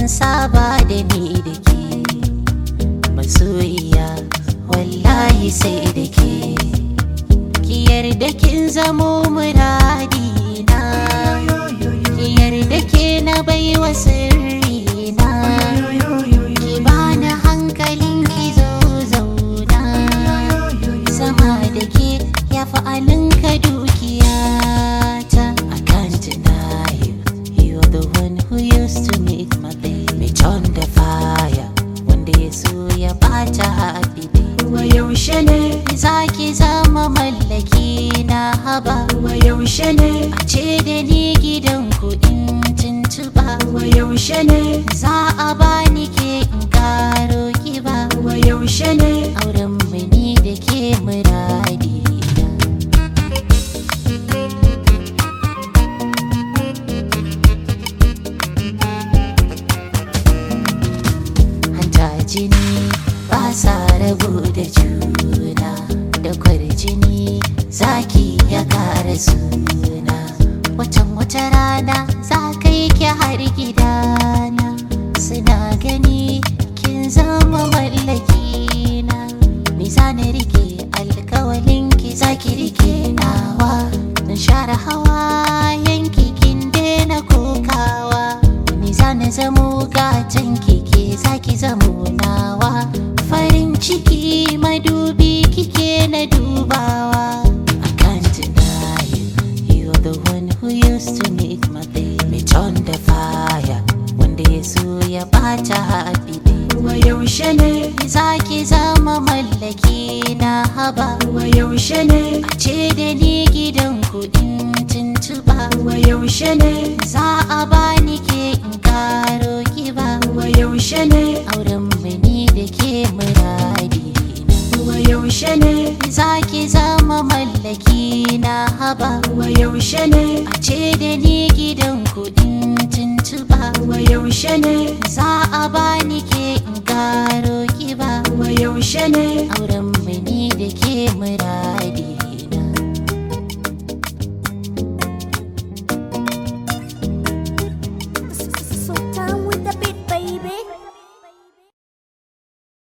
saba da ni da ke masoyiya wallahi sai da ke ki yarda kin zamo muradina ki yarda ke na baiwa sirrina ki bani hankalin ki zo zauna sama da ke ya fi alinka dukiyata I can't deny you You're the one who used to make my day Me turn the fire Wanda ya so ya bata happy day wa yaushe ne Za ki zama mallaki na haba wa yaushe ne A ce da ni gidan kuɗin tuntuɓa wa yaushe ne Za a bani ke in karo kiba wa yaushe ne Auren mu ni da ke muradi hanta jini ba sa rabu da juna da kwarjini zaki ya kara suna watan wata rana za ka yi ki har gidana suna gani kin zama mallaki na ni za na rike alkawalin ki za ki rike nawa na share hawa yanki kin daina kokawa ni za na zamo gatan kike za ki zamo nawa farin ciki madubi kike na dubawa I can't deny you You're the one who used to make my day Me turn the fire Wanda ya so ya bata happy day wa yaushe ne Za ki zama mallaki na haba wa yaushe ne A ce da ni gidan kuɗin tuntuɓa wa yaushe ne Za a bani ke in karo kiba wa yaushe ne Auren mu ni da ke muradi wa yaushe ne Za ki zama mallaki na haba wa yaushe ne A ce da ni gidan kuɗin tuntuɓa wa yaushe ne Za a bani